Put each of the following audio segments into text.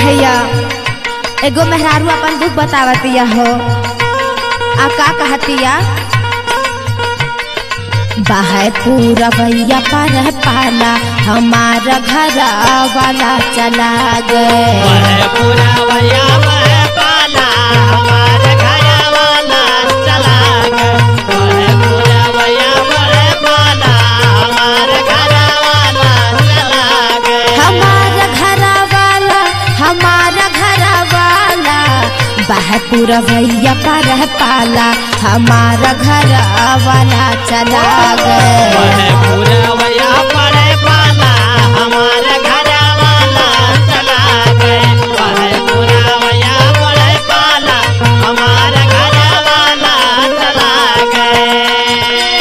भैया एगो मेहरारू अपन दुख बतावतिया हो आ का कहतिया बाहर पूरा भैया पर पाला हमारा घर वाला चला गए वह पूरा भैया वह पाला हमारे घर वाला चला गया वह पूरा भैया वह पाला हमारे घर वाला चला गया हमारा घर वाला हमारा घर वाला बहपुर भैया पर पाला हमारा घर वाला चला गए वह पूरा भैया पड़े पाला हमारे घर वाला चला गए वह पूरा भैया पड़े पाला हमारे घर वाला चला गए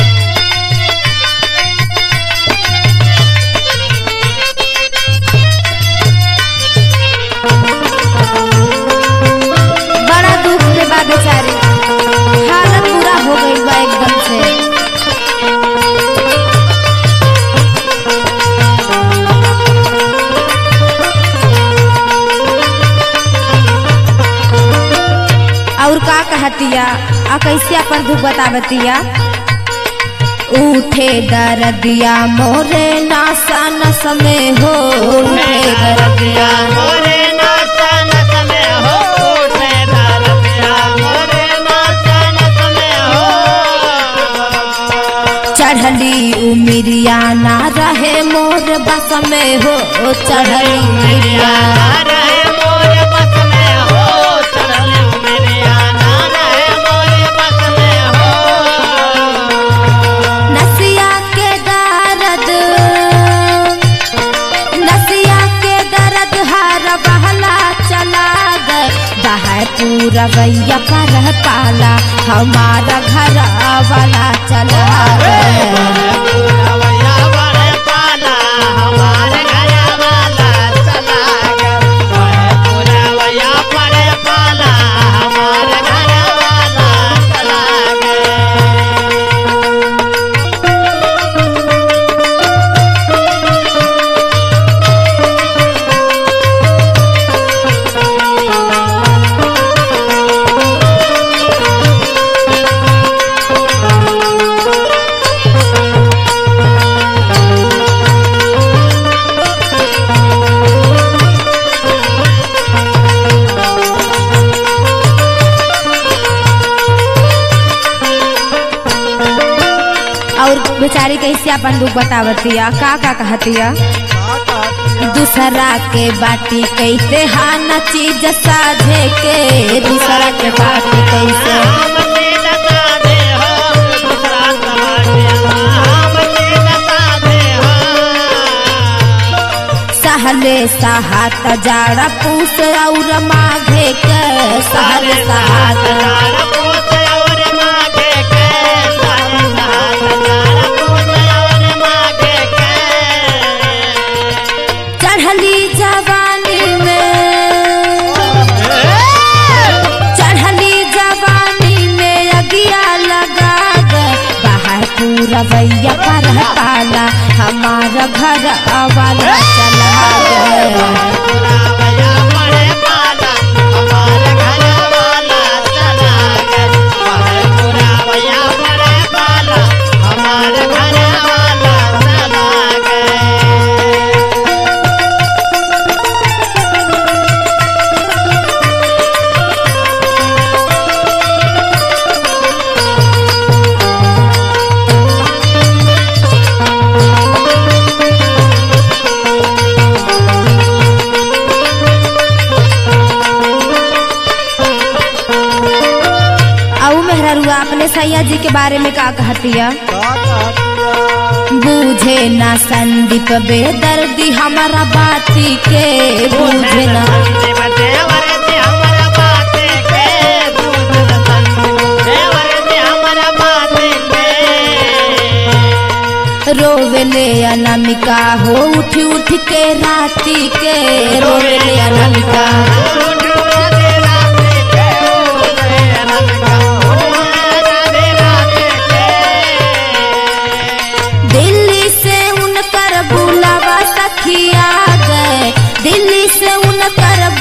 बड़ा दुख में बा बेचारी हालत पूरा हो गई बा एकदम से और का कहतिया आ कैसे अपन दुख बतावतिया उठे दर्दिया मोरे नासा नस में हो उठे दर्दिया मोरे नाचा नच में हो उठे दर्दिया मोरे नाचा नच में हो चढ़ली उमिरिया ना रहे मोर बस में हो चढ़ली उमिरिया रहे मोरे बस में हो चढ़ल उमरिया ना रहे मोरे बस में हो नसिया के दर्द नसिया के दर्द हर बहला चला गए बाहर पूरा भैया पर पाला हमारा घर वाला चला गए पूरा भैया बड़े पाला हमारे घर वाला चला गया वह पूरा भैया बड़े पाला हमारे घर वाला चला गया और बेचारी कैसे अपन दुख बतावतिया का का कहतिया दूसरा के बाटी कैसे हाना चीज साझे के दूसरा के बाटी कैसे सहले सहात जाड़ा पूस और माघे के सहले सहात चढ़ली जवानी में चढ़ली जवानी में अगिया लगा गए बाहर पूरा भैया पर पाला हमारा घर वाला चला गए हमारे घर वाला चला गए आऊ मेहरारुआ अपने सैया जी के बारे में का कहतिया बूझे ना संदीप बेदर्दी हमारा बाती के बूझे ना रोवेले अनामिका हो उठ उठ के राती के रोवेले अनामिका दिल्ली से उनकर बुलावा सखिया गए दिल्ली से उनकर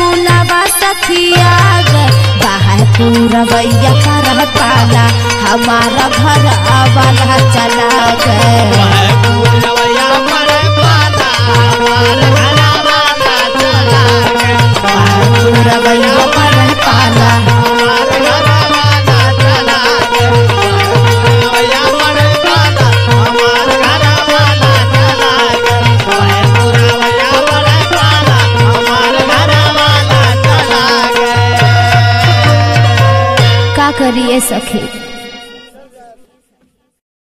पूरवैया कर पाला हमारा घर वाला चला गए वह पूरवैया पर पाला हमार घरवाला चला गए पूरवैया कर पाला हमार घरवाला चला गए पूरवैया पर पाला हमार घरवाला चला गए वह पूरवैया पर पाला हमार घरवाला चला गए का करिए सखी